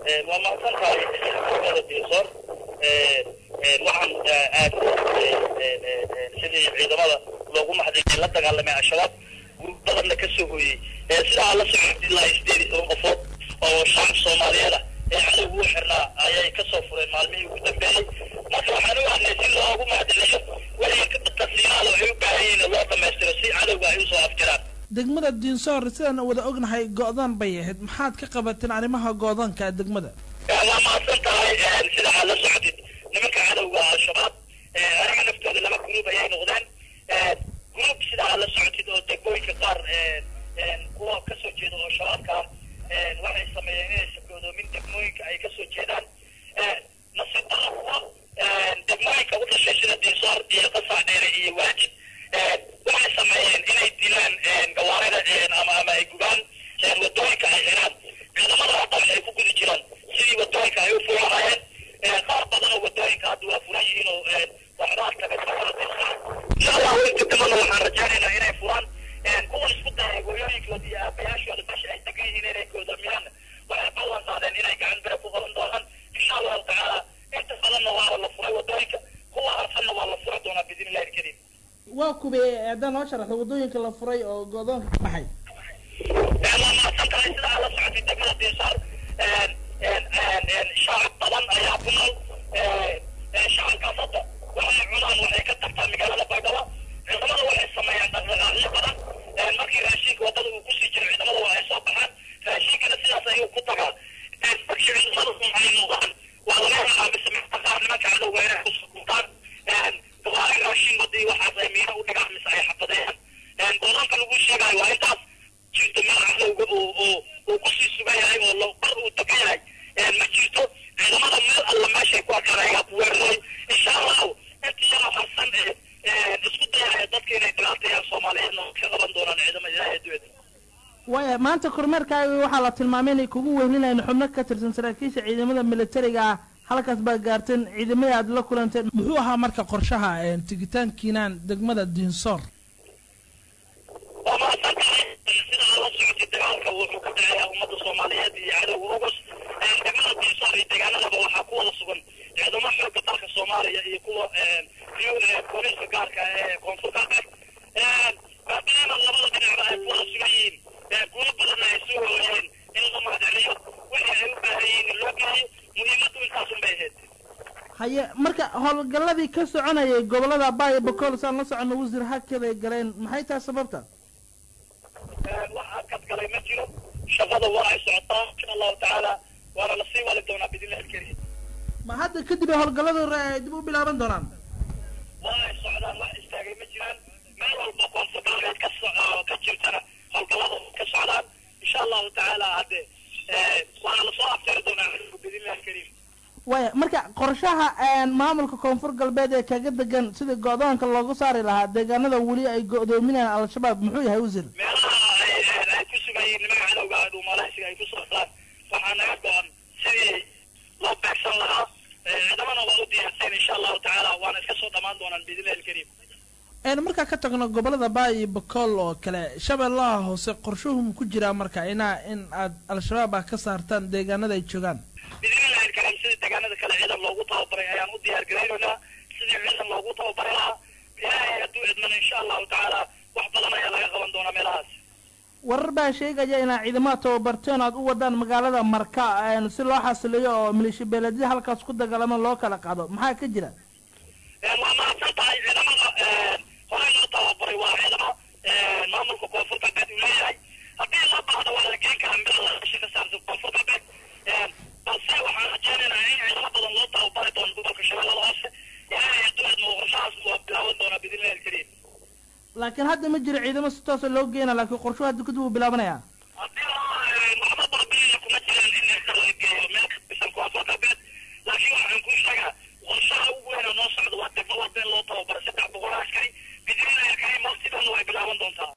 waa mahadsan tahay xaafada diisoor waxaan aad sidii ciidamada loogu maxdiyay la dagaalamay al-shabaab guul badanna ka soo hooyey sidaa la socod ilaa sideed iyo toban qofood oo shacab soomaaliyeed ah ee cadowga u xirnaa ayay kasoo fureen maalmihii ugu dambeeyey marka waxaan u ahnay si loogu mahadceliyo wixii tasiinaada waxay u baahan yihiin in loo dhamaystiro si cadowga ay usoo afjiraan degmada diinsoor sidaan wada ognahay go-daan bay ahayd maxaad ka qabateen arrimaha go-daanka degmada waa mahadsan tahay sida aad la socotid nimanka cadowga al-shabaab aniga naftooda laba gruub ayay noqdeen gruub sida aad la socotid oo degmooyinka qaar kuwa kasoo jeeda oo shabaabka ah waxay sameeyeen inaysan goodoomin degmooyinka ay kasoo jeedaan nasiib daro kuwa degmooyinka u dhashay sida diinsoor iyo qasac dheere iyo waajib waxay sameeyeen inay dilaan gawaarida ama ama ay gubaan wadooyinka ay xiraan ciidamada hadda waxay ku gudi jiraan sidii wadooyinka ay u furahayeen qaar badan oo wadooyinka hadda waa furan yihiin oo waxbaa taga insha allahu inta damana waxaan rajaynaynaa inay furaan kuwan isku dayay hooyooyinkooda iyo aabayaashooda meesha ay degan yihiin inay goodamiyaan waxay ballan qaadeen inay gacan bere ku qaban doonaan insha allahu tacaala inta badanna waa la furay wadooyinka kuwa harsanna waa la furi doonaa biidn illahi alkariim waa kubee haddaan noo sharaxdo waddooyinka la furay oo go-doonka ka baxay waa mahadsan tahay sida aad la socotay degmada diinsaar shacab badan ayaa ku nool shacabkaas hadda waxay cunaan waxay ka tagtaa magaalada baydhabo ciidamada waxay sameeyaan dhaqdhaqaaqyo badan markii raashinka wadada uu kusii jiro ciidamada waa ay soo baxaan raashinkana sidaas ayuu ku tagaa markii ciidamada ay noqdaan waa laga rabaa mise qaar nimanka cadowga inay kusukuntaan gawaari raashin wadii waxaas ay miino u dhigaan mise ay xafadeeyaan goodanka lagu sheegayo waa intaas jirto meel cadowga uu uu uu kusii sugan yahay oo lo bar uu degan yahay ma jirto ciidamada meel alla meeshay ku arkaan ayaa ku weeraray insha allahu intii yaro harsan ee isku dayaya dadka inay dhibaateeyaan soomaaliyeedna ka qaban doonaan ciidamada ilaahay adduunyada waaya maanta kormeerkaaga waxaa la tilmaamay inay kugu weyninayn xubno ka tirsan saraakiisha ciidamada militariga ah halkaas baa gaarteen ciidamada aad la kulanteen muxuu ahaa marka qorshaha tigitaankiinaan degmada diinsoor waa mahadsan tahay sida aad la socotay dagaalka wuxuu ka dhacayaa ummadda soomaaliyeed iyo cadowga ugus degmada diinsoor iyo deegaanadaba waxaa ku wada sugan ciidamo xooga dalka soomaaliya iyo kuwa booliiska gaarka ee koonfur galbeed maadaama labada dhinacba ay ku wada sugan yihiin guulo badanna ay soo hooyeen in la mahadceliyo wixii ay u baahan yihiin in loo geeyo muhiimaddu intaasun bay ahayd haye marka howlgalladii ka soconayay gobolada baayo bakool saan la socono wasiir hakeday galeen maxay tahay sababta wax adkad galay ma jiro shaqada waa ay socotaa insha allahu tacaala waana lasii wali doonaa biidnillahi alkariim ma hadda kadib ay howlgalladu ay dib u bilaaban doonaan waa ay socdaan wax istaagay ma jiraan meel walba koonfur galbeed ka so ka jirtana howlgallada ka socdaan insha allahu tacaala hadde waana lasoo aftari doonaa biidnillahi alkariim waaya marka qorshaha maamulka koonfur galbeed ee kaga degan sidii go-doonka loogu saari lahaa deegaanada weli ay go-doominayaan al-shabaab muxuu yahay wasiir meelaha ay ay ku sugan yihiin nimanka cadowga ah dhuumalaysiga ay ku socdaan waxaa naga go-an sidii loo beegsan lahaa ciidamana waa u diyaarsan insha allahu tacaala waana iska soo dhamaan doonaan biidnillahi alkariim markaa ka tagno gobolada baay iyo bakool oo kale shabeellaha hoose qorshuhu ku jiraa marka inaa in aad al-shabaab ah ka saartaan deegaanada ay joogaan biidnillahi alkariim sidii deegaanada kale ciidan loogu tababaray ayaan u diyaar garaynaynaa sidii ciidan loogu tababari lahaa ilaahay hadduu idmana insha allahu tacaala wax badan ayaa laga qaban doonaa meelahaas warar baa sheegaya inaad ciidamada tababarteen aad u wadaan magaalada marka si loo xasiliyo oo maleeshiya beeleedya halkaas ku dagaalamo loo kala qaado maxaa ka jira waa mahadsan tahay ciidamada horey loo tababaray waa ciidamo maamulka koonfur galbeed uu leeyahay haddii loo baahdo waa la geen karaa meel lagasha ka saarsan koonfur galbeed balse waxaan rajaynaynaa in ciidamo badan loo tababari doono gobolka shabeellada hoose ilaahay hadduu idmo qorshahaas waa bilaaban doonaa biidnillahi alkariim laakiin hadda ma jiro ciidamo si toosa loo geena laakiin qorshuhu hadda kadib uu bilaabanayaa